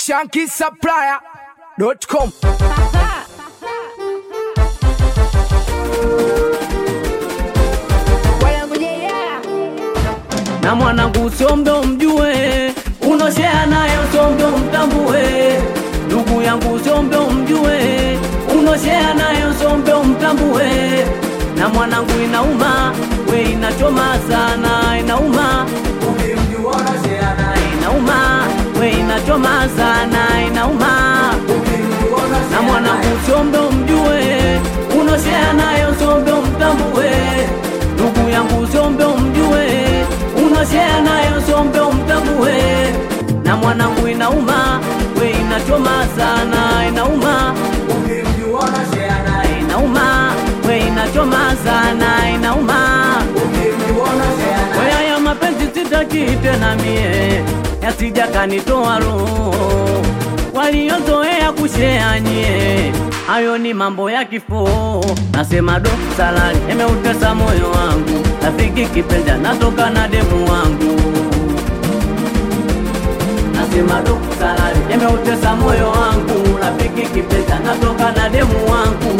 shankisupplier.com na mwanangu somdo mjue, unoshea nayo somdo mtambue, ndugu yangu somdo mjue, unoshea nayo somdo mtambue, na mwanangu inauma, we inachoma sana, inauma, ukimjua unoshea naye inauma, we inachoma sana, inauma, na mwanangu somdo mjue, unoshea nayo somdo mtambue, ndugu yangu somdo mjue unoshea nayo sombe umtambue, na mwanangu inauma, we inachoma sana, inauma, ukimjua unoshea naye inauma, we inachoma sana, inauma, ukimjua unoshea naye we haya mapenzi sitaki tena mie, yasija kanitoa roho waliozoea kushea nyie, hayo ni mambo ya kifo. Nasema do salali emeutesa moyo wangu, rafiki kipenzi natoka na demu wangu. Nasema do salali emeutesa moyo wangu, rafiki kipenzi natoka na demu wangu.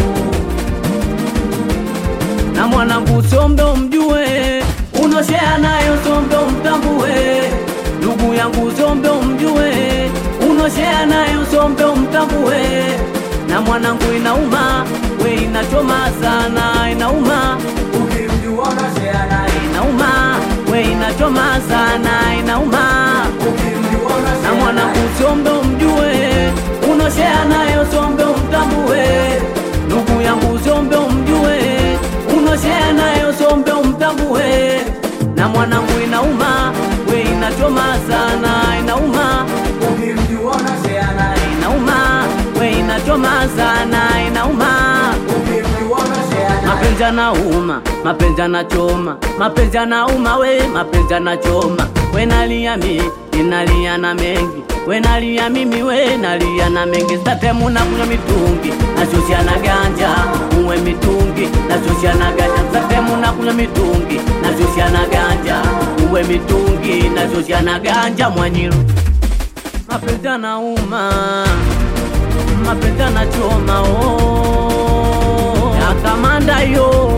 Na mwanangu sombe umjue, unoshea nayo sombe umtambue, ndugu yangu sombe umjue unoshea nayo sombe umtambue, na mwanangu inauma, we inachoma sana, inauma, ukimjua unoshea naye inauma, we inachoma sana, inauma, ukimjua unoshea na mwanangu sombe umjue, unoshea nayo sombe umtambue, ndugu yangu sombe umjue, unoshea nayo sombe umtambue, na mwanangu inauma, we inachoma sana, inauma ukimjua unoshea naye inauma, we inachoma sana, inauma. Ukimjua unoshea naye mapenzi yanauma, mapenzi yanachoma, mapenzi yanauma, we mapenzi yanachoma, we nalia mi inalia na mengi we nalia mimi we nalia na mengi statemu na kunywa mitungi nashusha na ganja uwe mitungi nashusha na ganja statemu na kunywa mitungi nashusha na ganja uwe mitungi nashusha na ganja mwanyiru mapenzi yanauma, mapenzi yanachoma oh. ya kamanda yo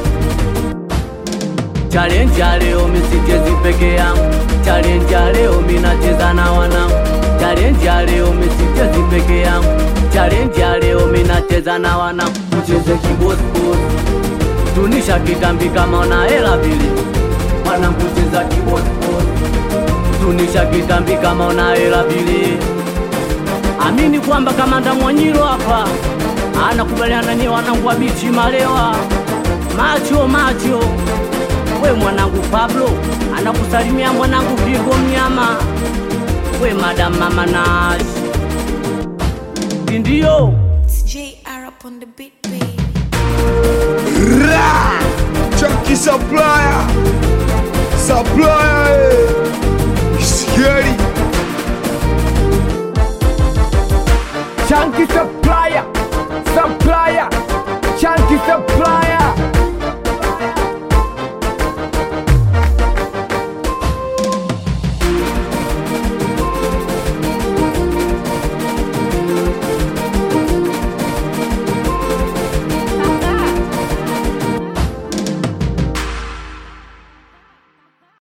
challenge ya leo misichezi peke yangu, challenge ya leo minacheza na wanangu, challenge ya leo misichezi peke yangu, challenge ya leo minacheza na wanangu, mcheze kibosibos tunisha kitambi kama una hela vile, wanangu cheza kibosibos tunisha kitambi kama una hela vile. Amini kwamba kamanda Mwanyiro hapa anakubaliana ni wanangu wa bichi malewa macho macho. We mwanangu Pablo anakusalimia mwanangu Kigo mnyama, we madam mama Nash ndio JR upon the beat, baby. Ra! Chunky supplier Supplier eh.